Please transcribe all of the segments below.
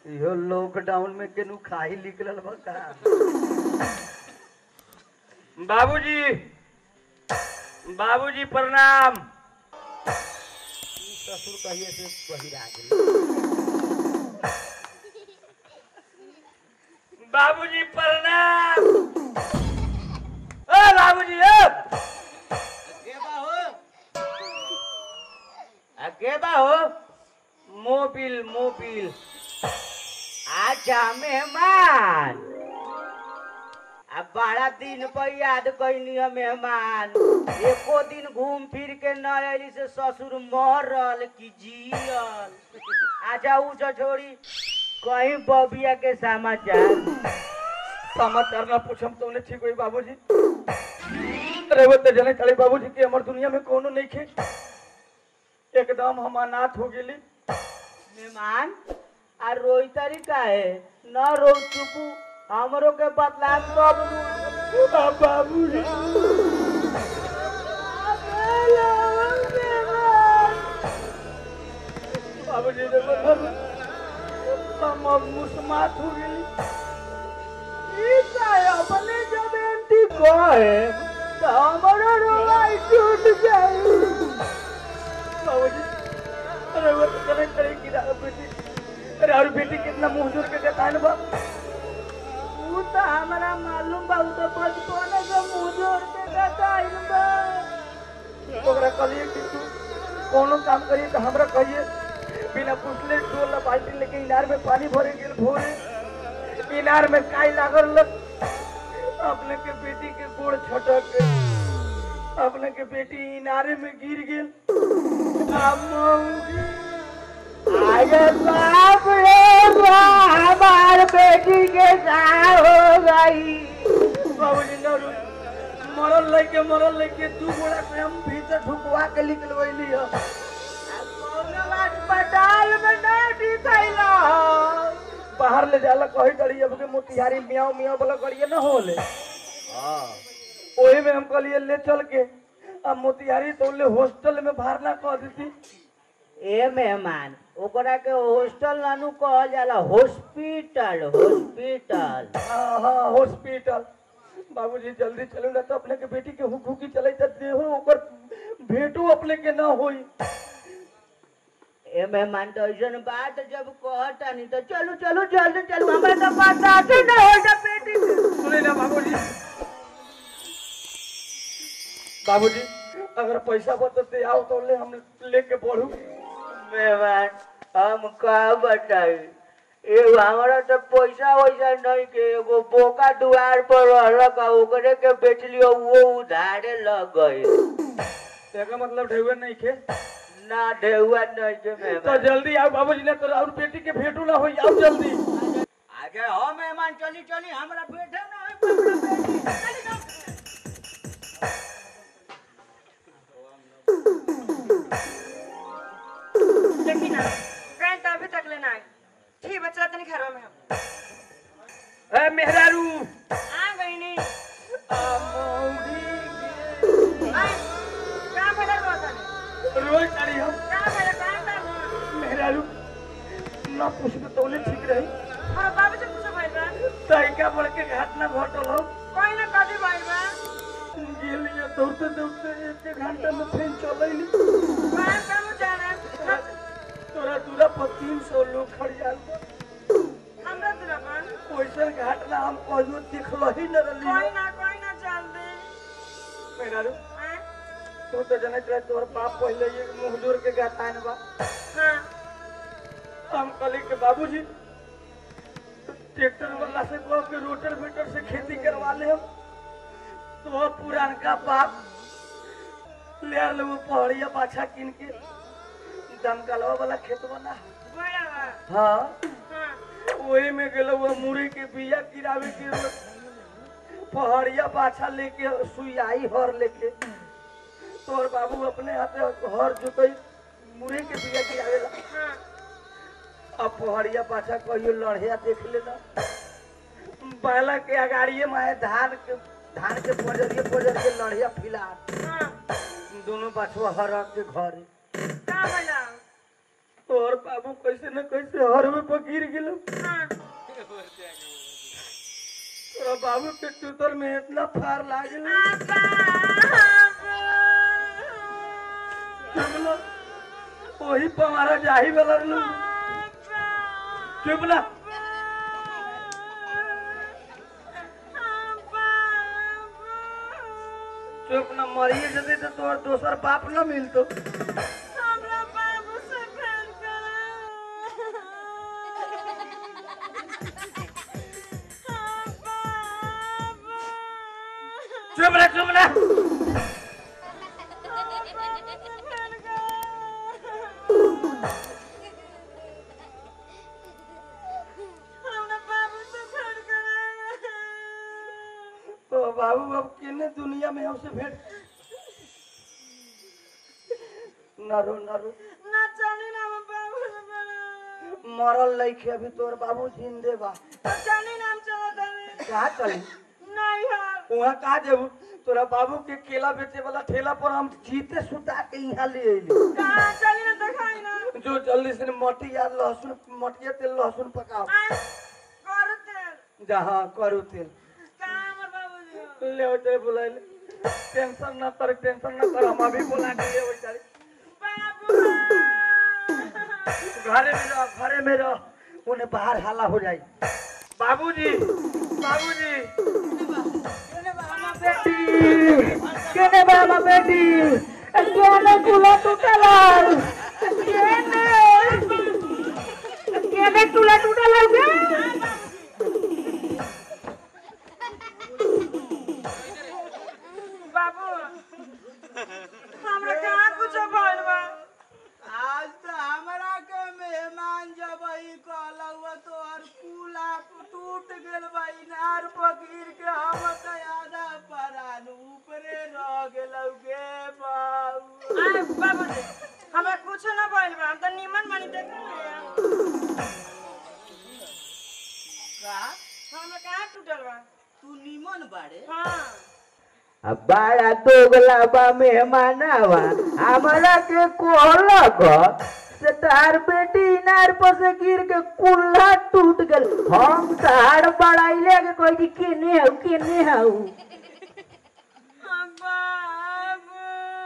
इहो लॉकडाउन में केनू खाही निकलल बा का बाबूजी बाबूजी प्रणाम ससुर कहिए से बहिरा गेल बाबूजी प्रणाम ओ बाबूजी ओ आ के बा हो मोबिल मोबिल आजा मेहमान अब बारह दिन पर याद कैनी है मेहमान एको दिन घूम फिर के न अली से ससुर मरल कि जियल आजा उ छोड़ी कहीं बबिया के समाचार समाचार ना पूछम तो उन्हें ठीक हुई बाबूजी अरे वो तो जने चले बाबूजी की हमार दुनिया में कोनो नहीं खे एकदम हम अनाथ हो गेली मेहमान आ रोई तरीका है न रो चुकू हमरो के बतला सब बाबूजी बाबूजी ने बताया हम अब मुस्मात हो गेली अपने जब एंटी कहे तो हमारा रोई टूट गई बाबूजी अरे वो तो चले चले गिरा बेटी अरे और बेटी कितना मुंह जोड़ के देखा बा ऊ तो हमारा मालूम बा ऊ तो बचपन से मुंह जोड़ के बताइल बा ओकरा कहलिए कि तू कोनो काम करिए तो हमरा कहिए बिना पूछले डोला बाल्टी लेके इनार में पानी भरे गेल भोरे इनार में काई लागल लग अपने के बेटी के गोड़ छटक गए अपने के बेटी इनारे में गिर गेल आ मौगी अरे बाप रे बा हमार बेटी के साथ हो गई बाबूजी न रो मरल लेके मरल लेके दू गोड़ा से हम भीतर ढुकवा के निकलवैली ह अस्पताल में नहीं दिखैला बाहर ले जाला कही डरी अब के मोतिहारी मियाओ मियाओ वाला करिए न होले ओही में हम कहलिए ले चल के अब मोतिहारी तो ले हॉस्टल में भरना कह देती ए मेहमान ओकरा के हॉस्टल नानू कहल जाला हॉस्पिटल हॉस्पिटल हाँ हाँ हॉस्पिटल बाबूजी जल्दी चलो ना तो अपने के बेटी के हुक हुकी चले तो देहो ओकर भेटो अपने के ना होई ए मेहमान तो ऐसन बात जब कहता नहीं तो चलो चलो जल्दी चलो हमारे तो पता ही नहीं होता बेटी के। सुने ना बाबूजी बाबूजी अगर पैसा बचते आओ तो ले हम लेके बढ़ू मेहमान हम का बताई एगो हमारा तो पैसा वैसा नहीं के एगो बोका दुआर पर रहलक आ ओकरे के बेच लियो वो उधारे लग गए तेका मतलब ढेवे नहीं खे ना ढेउआ नहीं के तो मेहमान जल्दी आओ बाबूजी ने तो और बेटी के भेटू ना होई आओ जल्दी आगे हो मेहमान चली चली हमरा बैठे ना होई हमरा बेटी चली जाओ देखी ना कहीं तो अभी तक लेना है ठीक बच्चा तनी घरों में हम ए मेहरारू आ गई नहीं आ मौगी आए, कहाँ पैदल बहुत है के रोज करी हम कहाँ पैदल कहाँ पैदल मेहरारू ना पूछ के तौले ठीक रही और बाबू से पूछो भाई बा तैका बढ़ के घाट ना घटल हो कोई ना कभी भाई बा गेलिए दौड़ते दौड़ते एक एक घंटा में फिर चलैली कहाँ कहाँ जा रहा है तोरा दूरा पर तीन सौ लोग खड़ियाल बा। हमरा दुरापन वैसे घाट ना हम कहियो देखलो ही न कोई रही ना कोई ना चल दे मेहरारू आए, तू तो जनत रहे तोर बाप पहले ये मुंह जोड़ के गातान बा हाँ हम कहली के बाबूजी ट्रैक्टर वाला से कह के रोटर वेटर से खेती करवा ले हम तो पुरानका बाप ले आल वो पहाड़िया बाछा किन के दमकलवा वाला खेत बना बड़ा बा हाँ हाँ वही में गेलो वो मुरी के बिया गिरावे के वो पहाड़िया बाछा लेके सुई हर लेके तोर बाबू अपने हाथे हर जोतई मुरी के बिया गिरावेला हाँ अब पहाड़िया पाछा कहियो लड़िया देख लेना बैला के अगाड़िए में है धान के धान के पजरिए पजर के लड़िया फिला हाँ दोनों बछवा हरक के घरे कहाँ भैया और बाबू कैसे न कैसे हर में पर गिर गेल हाँ तोरा बाबू के चूतर में इतना फार लागल अब्बा चुपला वही पर हमारा जाही वाला रहलो चुपला चुप न मरिए जते तो तोर दोसर बाप न मिलतो हमरा बाबू से भेंट करा चुप रह चुप रह हमरा बाबू से भेंट करा तो बाबू अब किने दुनिया में हमसे भेंट न रो न रो ना जानी ना हम बाबू से भेंट मरल लइके अभी तोर बाबू जिंदे बा तो जानी ना हम चला दे कहा चली नहीं यार वहाँ कहा जेबू तोरा बाबू के केला बेचे वाला ठेला पर हम जीते सुता के यहाँ ले अइली कहाँ चली ना दिखाई ना जो जल्दी से मटी या लहसुन मटिया तेल लहसुन पकाओ आए कर तेल जहाँ करू तेल कहाँ हमर बाबूजी ले होते बुलाए टेंशन ना कर टेंशन ना कर हम अभी बुला के ले बेचारी बाबू घरे में रह घरे में रह उन्हें बाहर हाला हो जाए बाबूजी बाबूजी केने बाबा बेटी केने कुला टूटला केने केने कुला टूटला के बाबू हमरा कहाँ कुछ भइल बा आज तो हमरा के मेहमान जब ई कहलौ तोहर कुला टूट गेल बा इनार पर गिर के हम तो आधा परान ऊपरे रह गेलौ गे बाबू आए बाबूजी हमरा कुछ ना भइल बा हम त निमन मानी देख का हमरा कहाँ टूटल बा तू निमन बाड़े हाँ बड़ा दोगला बा मेहमानवा हमरा के कोहलक से तार बेटी इनार पर से गिर के कुल्ला टूट गेल हम तार बड़ाइले के कोई कि केने हौ केने हौ बाबू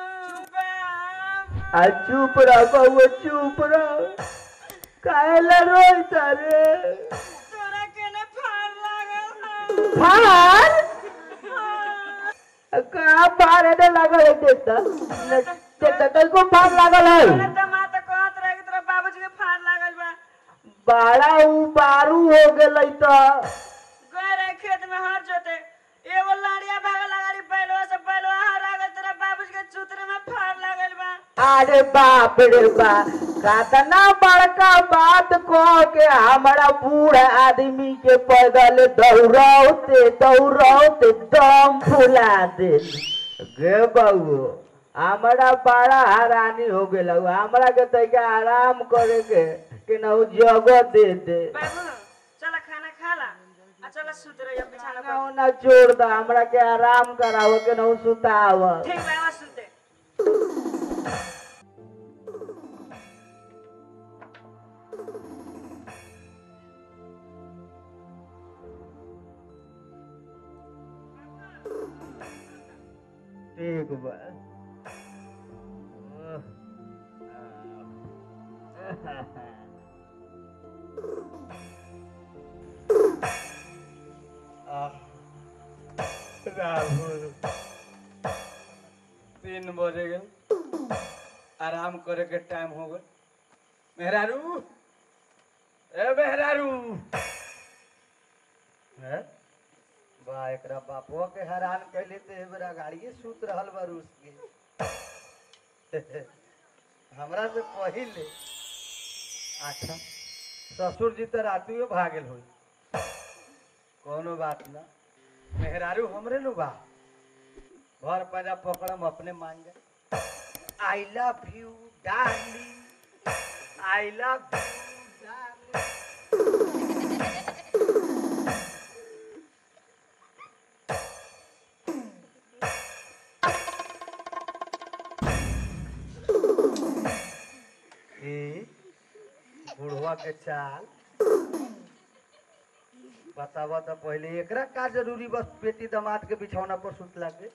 बाबू आ चुप रह बउआ चुप रह काहेला रोई तारे तोरा केने फाड़ लागल हौ फार हाँ। का फार एने लागल है देखता देखता कल को फार लागल तोरा है त माँ त कहत रहे कि तोरा बाबूजी के फाड़ लागल बा बड़ा उबारू हो गेलै त गए रहे खेत में हर जोते एगो लाड़िया भागल लगारी बैलवा से बैलवा हर आ गल तेरा बाबूजी के चूतरे में फाड़ लागल बा अरे बाप रे बा कतना बड़का बात कह के हमारा बूढ़ आदमी के पैदल दौड़ौते दौड़ौते दम फुला दे गे बउओ हमारा बड़ा हैरानी हो गेल हमरा के तैका आराम करे के कि न जगह दे दे बाबू चल खाना खा ला आ चल सुत रहियो बिछाना पर ना ना छोड़ दा हमरा के आराम कराव के न सुताव ठीक बा आवाज सुनते ठीक बा राहुल तीन बजे गए आराम करे के टाइम हो गए मेहरारू ए मेहरारू हैं बा एकरा बापवा के हैरान कैले ते बेरा गाड़िए सूत रहल बा रूस के हमरा से पहिले अच्छा ससुर जी तो रातियो भागल होई कोनो बात ना मेहरारू हमरे नु बा घर पैदा पकड़म अपने मांगे I love you darling I love you darling ए बुढ़वा के चाल बतावा तो पहले एकरा का जरूरी बस बेटी दामाद के बिछौना पर सुतला के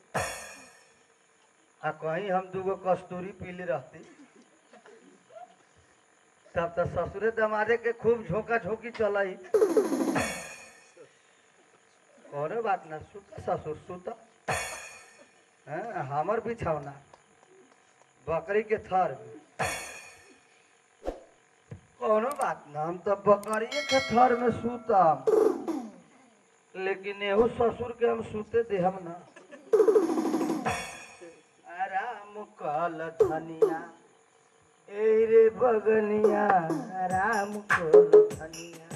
आ कहीं हम दूगो कस्तूरी पीले रहती तब तो ससुरे दमादे के खूब झोंका झोंकी चलाई कोनो बात ना सुत ससुर सुत हैं, हमर बिछौना बकरी के थर में कोनो बात ना हम तो बकरिए के थर में सुतम लेकिन एहू ससुर के हम सुते देहम ना राम कल धनिया ए रे बगनिया राम कल धनिया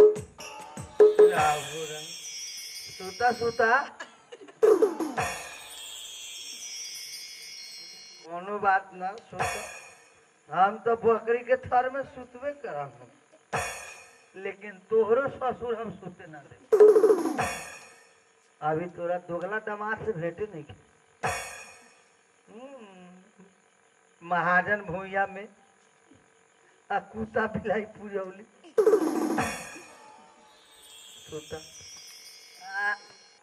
राहु रंग सुता सुता कोनो बात ना सुता हम तो बकरी के थर में सुतबे करम लेकिन तोहरो ससुर हम सुते ना दे अभी तोरा दोगला दामाद से भेटे नहीं की हम्म, महाजन भूया में आ कुत्ता बिलाई पूजौली सुता आ,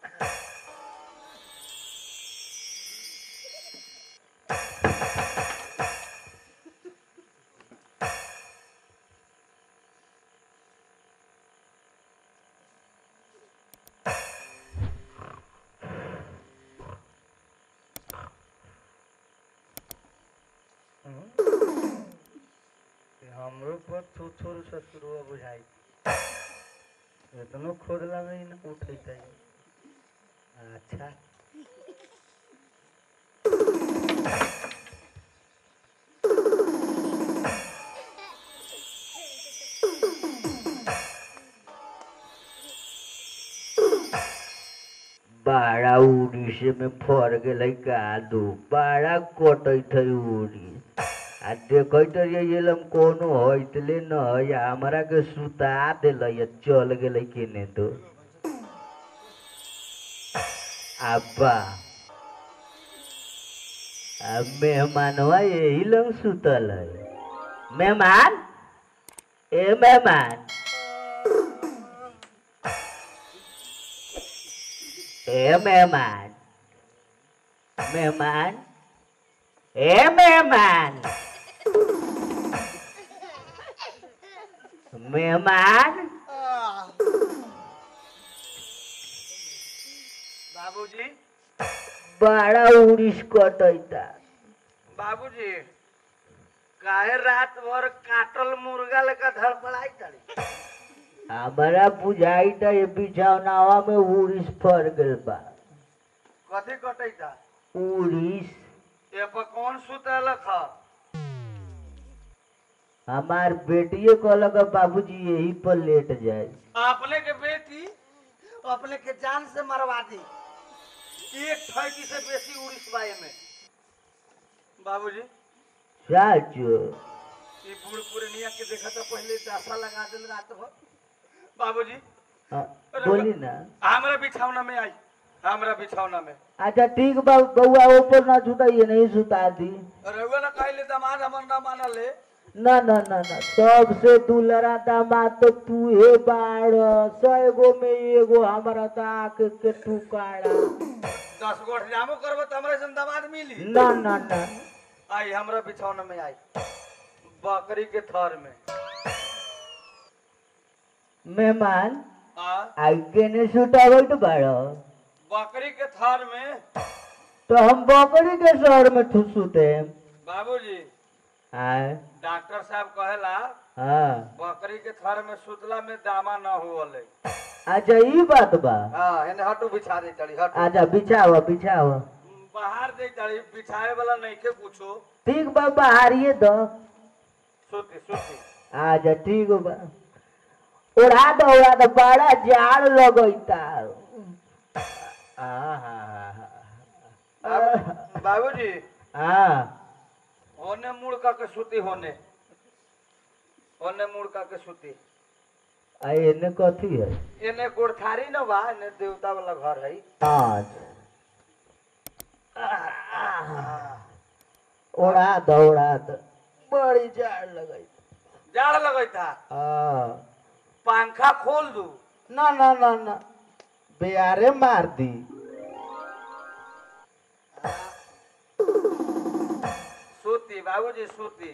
कि हमरो पर थू थोड़ ससुरवा बुझाई इतनो खोद लगे ना उठेते अच्छा बड़ा उड़ीस में फर गेलै कादू बड़ा कटैत है उड़ीस आ देखैत रहिए हम कोनो होइतले न है आ हमरा के सुता देलै आ चल गेलै केने तो अब्बा आ मेहमानवा यही लंग सुतल है मेहमान ए मेहमान ए मेहमान मेहमान ए मेहमान मेहमान बाबूजी बड़ा उड़ीस कटैता बाबूजी काहे रात भर काटल मुर्गा लेकर धड़पड़ाई तड़ी हमारा बुझाइता ये बिछौनावा में उड़ीस फर गेल बा कथी कटैता उड़ीस ए पर कौन सुतलक ह हमार बेटिए कहलक बाबूजी यही पर लेट जाए अपने के बेटी अपने के जान से मरवा दी एक ठैकी से बेसी उड़ीस बाए में बाबूजी साचो ई बूढ़ पुरनिया के देखा था पहले दासा लगा दिल रात भर बाबूजी हाँ, बोली ना हमरा बिछौना में आई हमरा बिछौना में अच्छा ठीक बा बउआ ऊपर ना सुताइए नहीं सुता दी रउआ ना कहले दामाद हमर ना मानल है ना ना ना ना सबसे दुलरा दामाद तो तू हे बाड़ सौ एगो में एगो हमारा तो आँख के टुकाड़ा दस गो जामो करबो त हमरा से दामाद मिली ना ना ना आई हमरा बिछौना में आई बकरी के थर में मेहमान आ आई केने सुतावट बाड़ बकरी के थर में तो हम बकरी के शहर में ठू सुते बाबूजी आय डॉक्टर साहब कहेला हाँ बकरी के थर में सुतला में दामा न होले अच्छा ई बात बा हां एने हटू बिछा दे चली हट अच्छा बिछावा बिछावा बाहर दे चली बिछाए वाला नहीं के पूछो ठीक बा बाहरिए दो सुती सुती अच्छा ठीक बा ओढ़ा दो ओढ़ा दो बड़ा जाड़ लगैता बाबू- बाबूजी हाँ होने मुड़ का के सुती होने होने मुड़ का के सुती आ एने कथी है एने गोरथारी न बा एने देवता वाला घर है अच्छा ओढ़ा दो ओढ़ा दो बड़ी जाड़ लगैता जाड़ लगैता हाँ पंखा खोल दू ना ना ना ना बेयारे मार दी सूती बाबूजी सूती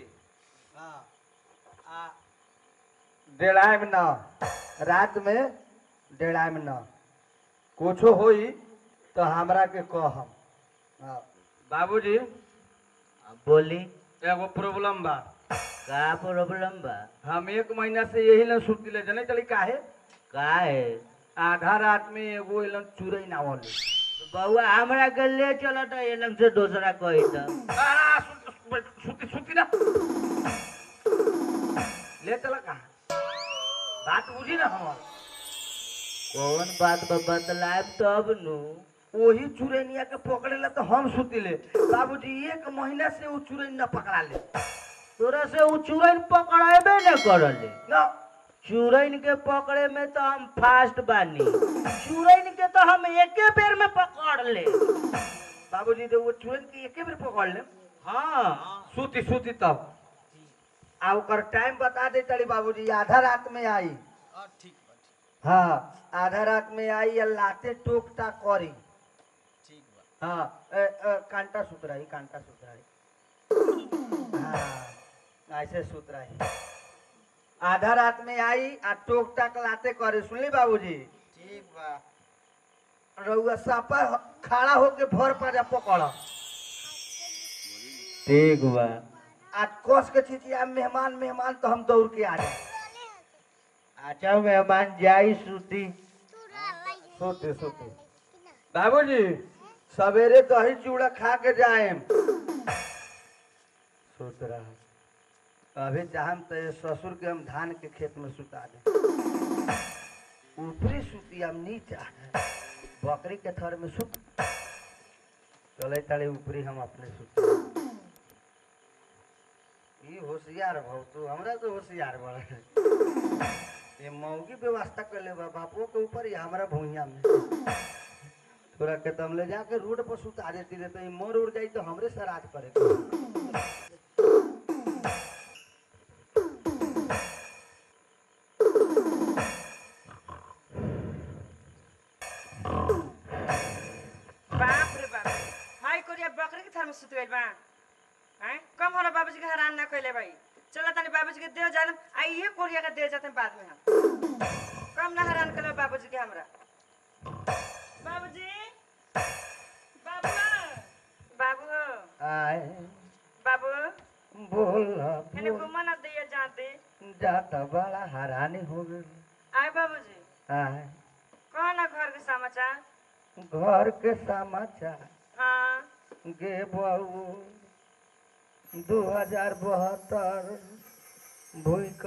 डेढ़ाई में न रात में डेढ़ाई में न कुछो होई तो हमरा के कहम हाँ। बाबूजी बोली एगो प्रॉब्लम बा का प्रॉब्लम बा हम एक महीना से यही लन सूती ले जने चली काहे का है आधा रात में एगो एलन चुरई ना वाले तो बउआ हमरा के ले चलो तो ये लंग से दूसरा कोई तो आ, सूती सूती सूती ना ले चला कहा बात बुझी ना हमार कौन बात बा बतलाब तब नु वही चुरैनिया के पकड़ेला तो हम सुतिले बाबूजी एक महीना से वो चुरैन न पकड़ा ले तोरा से उ चुरैन पकड़ेबे न करले न चुरैन के पकड़े में तो हम फास्ट बानी चुरैन के तो हम एके बेर में पकड़ ले बाबूजी तो वो चुरैन के एके बेर पकड़ ले हाँ सूती सूती तब आ ओकर टाइम बता दे तड़ी बाबूजी आधा रात में आई हाँ आधा रात में आई या लाते टोक टाक करी हाँ ए, ए, कांटा सुतराई कांटा सुतराई हाँ ऐसे सुतराई आधा रात में आई आ टोक टाक लाते करे सुनली बाबूजी ठीक बा रउआ सापा खड़ा होके भर पाजा पकड़ ठीक बा आ कस के छिचिया मेहमान मेहमान तो हम दौड़ के आ जाए अच्छा मेहमान जाई सूती सोते सोते बाबूजी सवेरे दही चूड़ा खा के जाए सोच रहा अभी चाहम तो ये ससुर के हम धान के खेत में सुता दे ऊपरी सुती हम नीचा बकरी के थर में सुत चले तले ऊपरी हम अपने सुत ई होशियार भौ तू हमरा तो होशियार बड़ा ये मौगी व्यवस्था कर ले बा बापू के ऊपर या हमारा भूइया में तोरा के तम ले जाके रोड पर सुता देती रे तो ये मोर उड़ जाई तो हमरे सराज करे बाप रे बाप हाय कोरिया बकरी के थर में सुत गइल बा हैं कम होला बाबूजी के हैरान ना कइले भाई चलो तनी बाबूजी के देव जान आ ये कोरिया के दे जाते बाद में हम कम ना हैरान करो बाबूजी के हमरा बाबूजी बाबू बाबू आए बाबू बोल एने बोल घुमा ना दिया जाते जाता बड़ा हैरानी हो गई आए बाबूजी आए कहो ना घर के समाचार घर के समाचार हाँ गे बहू दू हजार बहत्तर भूख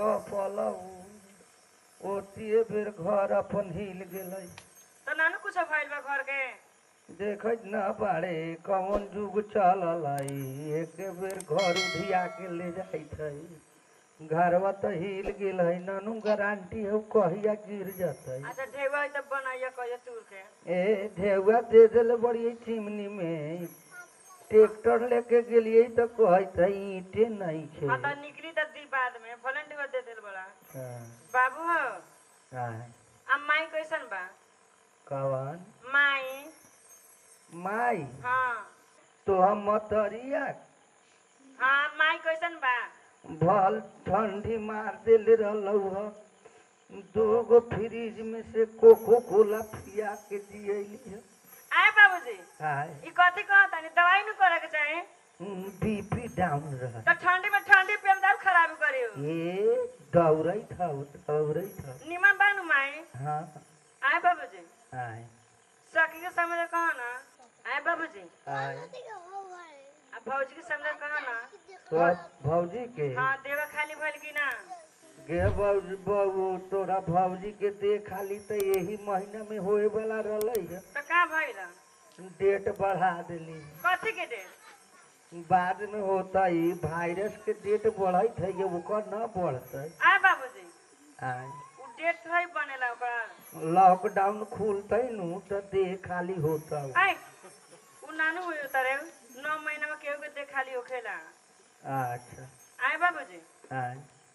पलऊ ओतिए बेर घर अपन हिल गेलै तो नानू कुछ भइल बा घर के देखत न बाड़े कौन जुग चलल है एक बेर घर उधिया के ले जाइत है घरवा तो हिल गेल है ननू गारंटी है कहिया गिर जतै अच्छा ढेवा है तब बनाइए कहिए तूर के ए ढेउआ दे देले बड़ी चिमनी में ट्रैक्टर लेके गेलिए तो कहत है ईंटे नहीं खे हाँ तो निकली तो दी बाद में वॉलंटियर दे दिल बड़ा हाँ, बाबू हो हाँ, अब माई कैसन बा कवन माई माई हाँ तो हम मतरिया हाँ माई कैसन बा भल ठंडी मार देले रहलौ ह दो गो फ्रिज में से कोको कोला पिया के दियली है आए बाबूजी हाय ई कथी कहत तानी दवाई न करे के चाही बीपी डाउन रह तो ठंडी में ठंडी पेम दारू खराब करियो ए दौड़ैत हौ दौड़ैत हौ निमन बा नु माई हाँ आए बाबूजी हाय सखी के समझ कहो ना आए बाबूजी हाय अब भौजी के समझ कहो ना तो भौजी के हाँ देवा खाली भइल की ना गे भौजी बहू तोरा भौजी के दे खाली तो यही महीना में होए वाला रहलै है तो का भइल डेट बढ़ा देली कथी के दे बाद में होता ही वायरस के डेट बढ़त है ये ओकर न बढ़ते आए बाबूजी आय उ डेट थोड़ी बनेला ओकर लॉकडाउन खुलते नु तो देह खाली होता आए उ नानू हुई उतरे नौ महीना में केहू के दे खाली होखेला अच्छा आए बाबूजी आय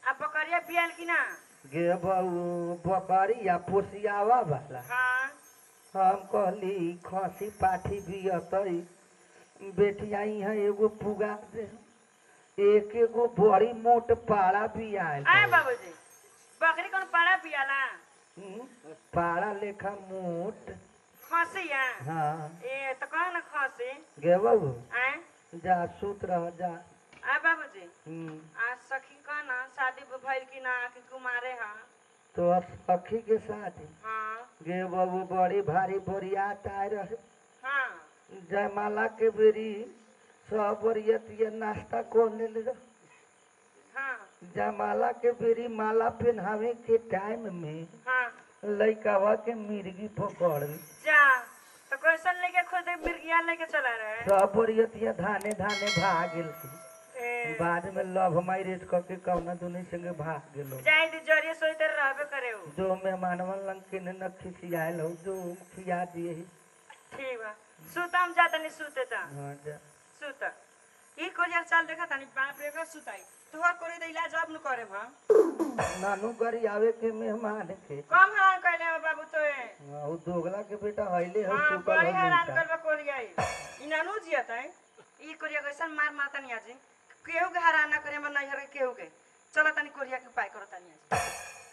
आ बकरिया बियाल कि ना गे बहू बकरिया पोसियावा वाला हाँ हम कहली खसी पाठी भी अतई बेटिया यहाँ एगो पुगा दे एक एगो बड़ी मोट पाड़ा भी आयल आए है। बाबूजी बकरी कौन पाड़ा पियाला हम्म, पाड़ा लेखा मोट खसिया हाँ ए तो कह ना खसी गे बहू आए जा सुत रह जा आ बाबूजी हम्म, आ सखी कह ना शादी भइल कि ना कि कुमारे हा तो अब सखी के साथ हाँ गे बहू बड़ी भारी बोरियात आए रहे हाँ जयमाला के बेरी सब बरियतिया नाश्ता कोने ले रहे हाँ जयमाला के बेरी माला पहनावे के टाइम में हाँ लइकावा के मिर्गी पकड़ ली। जा तो क्वेश्चन लेके खुद मिर्गिया लेके चला रहे सब बरियतिया धाने धाने भाग गेल ए, बाद में लव मैरिज करके कौना दुनी संगे भाग गेलो जाए दी जरिए सोते रहबे करे उ जो मेहमानवन लंग के न खिसियाल हो जो खिया दिए ही। ठीक बा सुत हम जाता नहीं सुते ता हाँ जा सुत ई कोरिया चाल देखा तानी बाप रे का सुताई तोहर कोरी द इलाज अब न करे हम नानू गरी आवे के मेहमान के कम हरान कहले हो बाबू तो ए उ दोगला के बेटा हइले हो हां सुपर बड़ी हो हरान मिलता। करबा कोरिया ई ई नानू जियत है ई कोरिया कैसन मार मारता नहीं आज केहू के हरान ना करे मन नहीं हरे केहू के चलो तनी कोरिया के उपाय करो तनी आज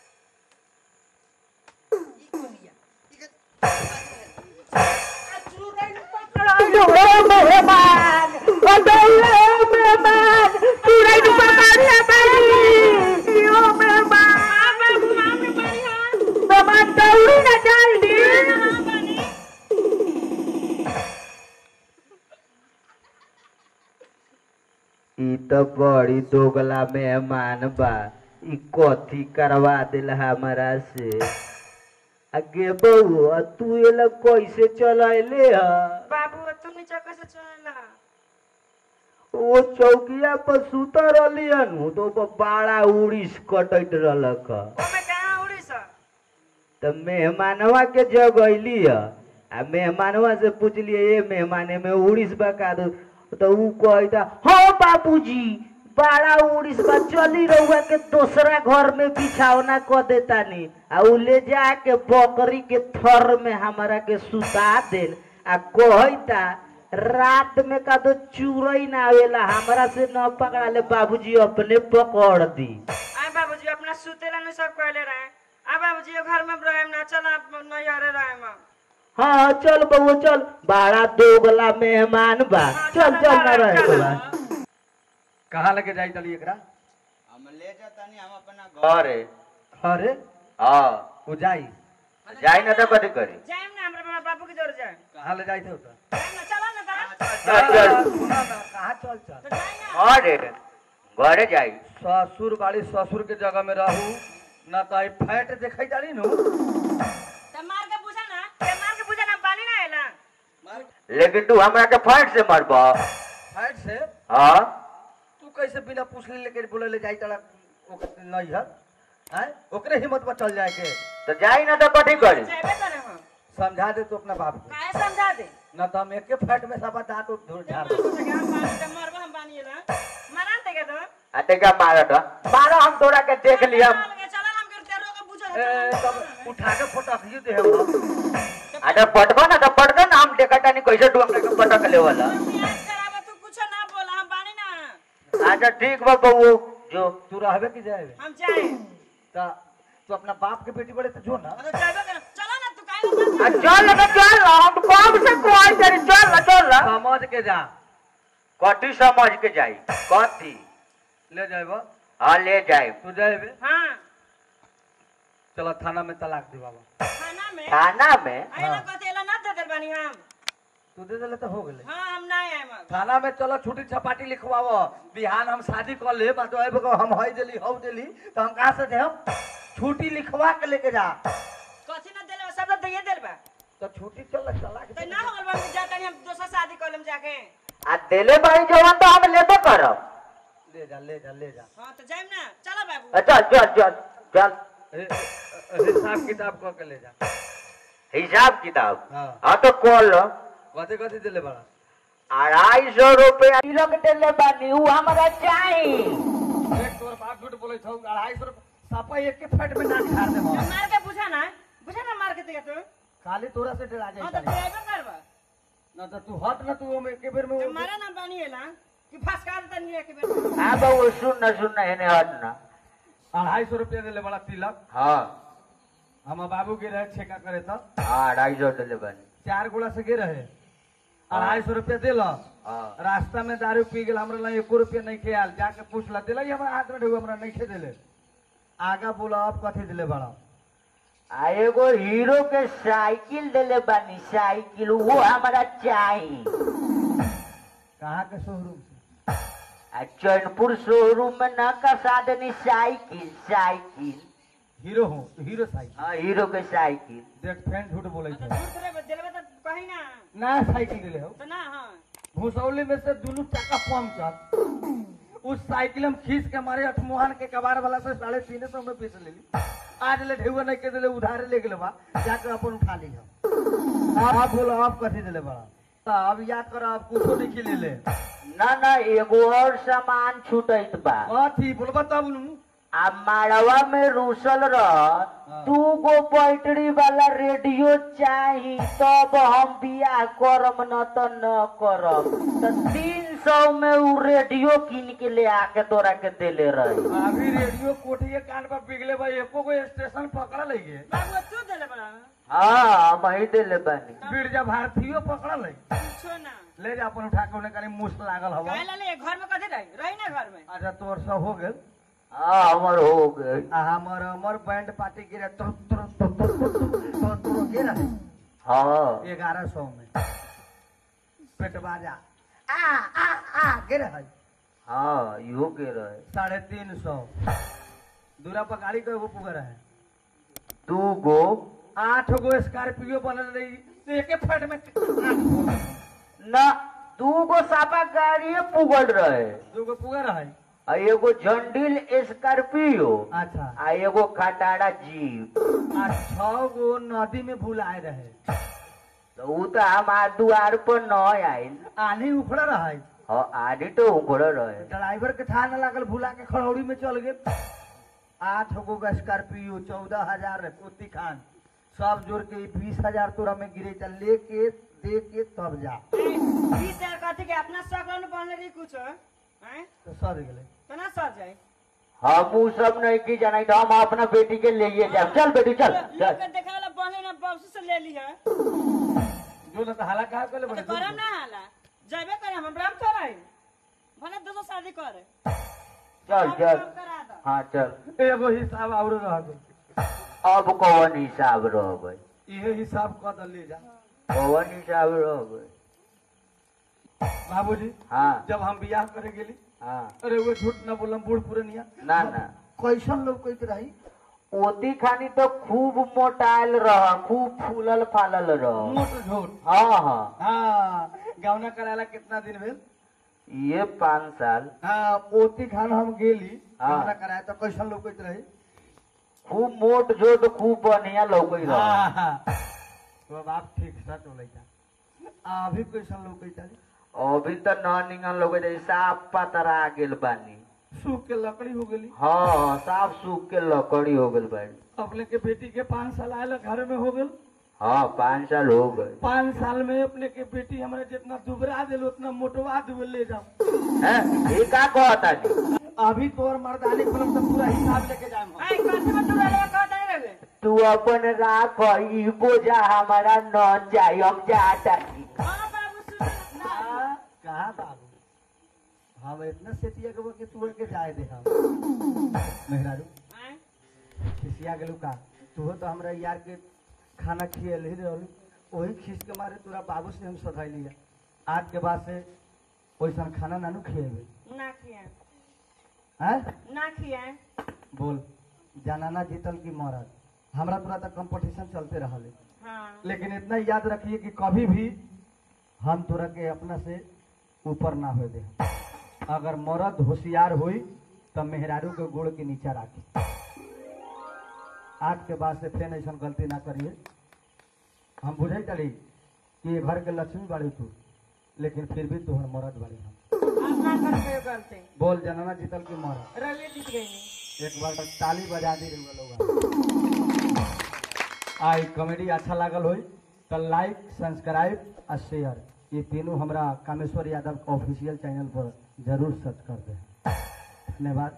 ई कोरिया ई के ई तो बड़ी दोगला मेहमान बा ई कथी करवा दिल हमरा से अगे बउआ तू एला कैसे चलैले ह बाबू तू नीचे कैसे चला ओ चौकिया पर सुतर रहली हनु तो ओपर बड़ा उड़ीस कटैत रहलक ह ओमे कहां उड़ी स त मेहमानवा के जगैली ह आ मेहमानवा से पूछलिए ये मेहमाने में उड़ीस बा का दो तो ऊ कहता हाँ बाबूजी बड़ा उड़ीस बा चली रहुआ के दूसरा घर में बिछावना क देतानी आ ऊ ले जाके बकरी के थर में हमरा के सुता देल आ कहता रात में का तो चूरई ना आवेला हमरा से न पकड़ा ले बाबूजी अपने पकड़ दी आए बाबूजी अपना सुतेला नहीं सब कहले रहे आ बाबूजी ये घर में रहेम ना चल आप नहीं हरे रहेम हम। हाँ चल बउआ चल बड़ा दोगला मेहमान बा हाँ, चल चल, चल ना चल, रहे चल। के बा कहाँ लेके जाई तली एकरा हम ले जातानी हम अपना घर है अरे हाँ वो जाई जाई ना तो कथी करी जाएम ना हमरा बड़ा बाबू के जोर जाए कहाँ ले जाई थे उधर जाएम ना चलो ना दा चल चल सुना ना कहाँ चल चल तो जाए ना घर है घरे जाई ससुर बाड़ी ससुर के जगह में रहू ना तो आई फैट देखै जानी नु तो मार के पूछा ना ते मार के पूछा ना पानी ना आएला लेकिन तू हमरा के फाइट से मरब फैट से हाँ तू कैसे बिना पूछले लेके बोले ले जाई तड़ा नहीं है हैं ओकरे हिम्मत पर चल जाए के तो जाई ना तो कथी करी जाएबे करे हम समझा दे तू अपना बाप को काहे समझा दे ना तो हम एके फैट में सब दांत उठ धुर ते झाड़ मार पूछा के हम पानी ते मरबा हम पानी ला मरान ते के तो अते का मारत मारो हम तोरा के देख लिया चला हम के तेरो के पूछा ए तब उठा के फटक दे हम अरे पटबो ना तो पटबो ना हम देखा नहीं कैसे तू हमरा के पटक ले वाला प्याज करावे तू कुछ ना बोला हम पानी ना अच्छा ठीक बा बउआ जो तू रहबे कि जाए हम जाए ता तू अपना बाप के बेटी बड़े तो जो ना तो जाएबे करे चला ना तू काहे आ, चल ना चल हम कब से कोई तेरी चल ना चल ना समझ के जा कथी समझ के जाई कथी ले जाएबो हाँ ले जाए तू जाएबे हां चलो थाना में तलाक दे बाबा खाना में थाना में आइला कतेला ना दे देल बानी हम तू दे देले तो हो गेले हां हम ना आएम अब थाना में चलो छुट्टी छपाटी लिखवाओ बिहान हम शादी कर ले बात आबे को हम हई देली हौ देली तो हम कहां से दे हम छुट्टी लिखवा के लेके जा कथी ना देले सब तो दे देल बा तो छुट्टी चल चला के तो ना हो गल बा जाता नहीं हम दोसर शादी कर लेम जाके आ दिले बाई जवन तो हम लेबे करब ले जा ले जा ले जा हां तो जाइम ना चलो बाबू आ, चल चल चल चल ए, ए, हिसाब किताब कर के ले जा हिसाब किताब हाँ हाँ तो कॉल कथी कथी दिले बड़ा अढ़ाई सौ रुपया तिलक देले बानी ऊ हमरा चाही देख तोर बाप झूठ झूठ बोले छौ अढ़ाई सौ रुपया सपा एक के फट में नाक झाड़ दे हम मार के बुझा ना बुझा ना मार के दिया तू खाली तोरा से डरा हाँ जाई तो ड्राइवर करबा ना तो तू हट ना तू ओमे के बेर में तो मारा ना बानी है ना कि फसका देता नहीं है कि बेटा हाँ बहू सुन न सुन न हेने हट न अढ़ाई सौ रुपया देले बड़ा तिलक हाँ हम बाबू के रहे छेका करे तो हाँ अढ़ाई सौ दिले बनी चार गोला से गे रहे अढ़ाई सौ रुपया दिल हाँ रास्ता में दारू पी गेल हमरा ला एको रुपया नहीं खेल जाके पूछला दिला हमरा हाथ में ढेउ हमरा नहीं खे दिले आगा बोला अब कथी दिले बड़ा आ एगो हीरो के साइकिल दिले बानी साइकिल वो हमारा चाही कहाँ के शोरूम से आ चैनपुर शोरूम में न कसा देनी साइकिल साइकिल हीरो हूँ हीरो साइकिल हाँ हीरो के साइकिल देख फैन झूठ बोले तो थे दूर से दिलवा तो कहीं ना नया साइकिल दिले हो तो ना हाँ भूसौली में से दोनों चक्का पंचर उस साइकिल हम खींच के मारे अठमोहन के कबाड़ वाला से साढ़े तीन सौ में बेच लेली आज ले ढेउआ नहीं के दिले उधारे ले गेले बा जाकर अपन उठा ली हम आप बोलो आप कथी दिले बड़ा तो अब याद करो आप कुछो नहीं खिले ले न न एगो और सामान छूटत बा कथी बोलबा तब नु आ माड़वा में रूसल रह दू गो बैटरी वाला रेडियो चाही तब हम बियाह करम न तो न करम तो तीन सौ में उ रेडियो किन के ले आके तोरा के देले रही अभी रेडियो कोठिए कान पर बिगले बा एको गो स्टेशन पकड़ा ले गे बाबू तू दिले बड़ा हाँ हम ही देले बानी बिरजा भारतीयो पकड़ा ले पूछो ना ले जा अपन उठा के उन्हें कहीं मुश्त लागल हवा कहला ले घर में कथी रही रही ना घर में अच्छा तोर सब हो गेल हाँ हमर हो गई आ हमर हमर बैंड पार्टी गिरे तुर तुर तुर तुर तुर तुर तुर के रहे हाँ ग्यारह सौ में पेट बाजा आ आ आ गिरे है हाँ इहो के रहे साढ़े तीन सौ दूरा पर गाड़ी को एगो पुगर है दू गो आठ गो स्कॉर्पियो बनल रही एक फट में आठ गो। न दू गो सापा गाड़ी पुगल रहे दू गो पुगर है आ एगो झंडिल स्कॉर्पियो अच्छा आ एगो खटारा जीप आ छह गो नदी में भुलाए रहे तो उ तो हमार दुआर पर न आयल आनी उखड़ा रहे हाँ आदि तो उखड़ रहे ड्राइवर के था न लागल भुला के खड़ौड़ी में चल गेल आठ गो का स्कॉर्पियो चौदह हजार पोती खान सब जोड़ के बीस हजार तोरा में गिरे चल लेके दे के तब जा बीस हजार कथी के अपना सकल में बनले रही कुछ हैं तो सद गेले तो ना सर जाए हम उ सब नहीं की जाना तो हम अपना बेटी के लिए जाए चल बेटी चल लोग चल के देखा वाला बनले ना बाबू से ले ली है जो न तो हाला कहा करे तो बड़े करम ना हाला जबे करे हम ब्राह्म चढ़ाई भले दूसरो शादी करे चल चल काम करा दो हाँ चल एगो हिसाब और रह गई अब कौन हिसाब रह गई इहे हिसाब कह दे ले जा कौन हिसाब रह गई बाबूजी हाँ जब हम बियाह करे गेली हाँ अरे वो झूठ न बोलम बूढ़ पुरनिया ना ना कैसन लोग कहते रही ओती खानी तो खूब मोटाइल रह खूब फूलल फालल रह मोट झूठ हाँ हाँ हाँ गावना कराला कितना दिन भेल ये पाँच साल हाँ ओती खान हम गेली हाँ। गावना कराया तो कैसन लोग कहते रही खूब मोट जोट खूब बढ़िया लौकई रह हाँ हाँ तो बाप ठीक सच बोलैता अभी कैसन लोग कहता रही अभी तो न निगन लोग साफ पतरा गेल बानी सूख के लकड़ी हो गेली हाँ साफ सूख के लकड़ी हो गल बानी अपने के बेटी के पाँच साल आयल घर में हो गल हाँ पाँच साल हो गए पाँच साल में अपने के बेटी हमारे जितना दुबरा दिल उतना मोटवा दिल ले जाओ हैं? ये का कहता जी अभी तोर मर्दानी फिल्म तो पूरा हिसाब लेके जाए हम आई कथी में तू रहे कहता नहीं रहे तू अपन राख ई बोझा हमारा न चाहिए हम जाता छी हां बाबू सुन ना हाँ, कहाँ बाबू हम इतना सेतिया के कि तू के जाए दे हम मेहरारू हैं? खिसिया गेलू का तू तो हमरा यार के खाना खियल ही रहलू वही खींच के मारे तोरा बाबू से हम सधैली है आज के बाद से वैसन खाना नानू खिएबे ना किया हैं ना किया बोल जनाना जीतल की मरद हमरा तोरा तक कंपटीशन चलते रहले हां लेकिन इतना याद रखिए कि कभी भी हम तोरा के अपना से ऊपर ना हो दे अगर मर्द होशियार हुई तो मेहरारू के गोड़ के नीचा राखी आज के बाद से फिर ऐसा गलती ना करिए हम बुझे चली कि ये घर के लक्ष्मी बाड़ी तू लेकिन फिर भी तोहर मर्द बाड़ी हम आप ना कर पे गलती बोल जनना जीतल की मर्द रवि जीत गई एक बार ताली बजा दी रहे लोग आई कॉमेडी अच्छा लागल होई तो लाइक सब्सक्राइब आ शेयर ये तीनों हमरा कामेश्वर यादव ऑफिशियल चैनल पर जरूर सर्च कर दे धन्यवाद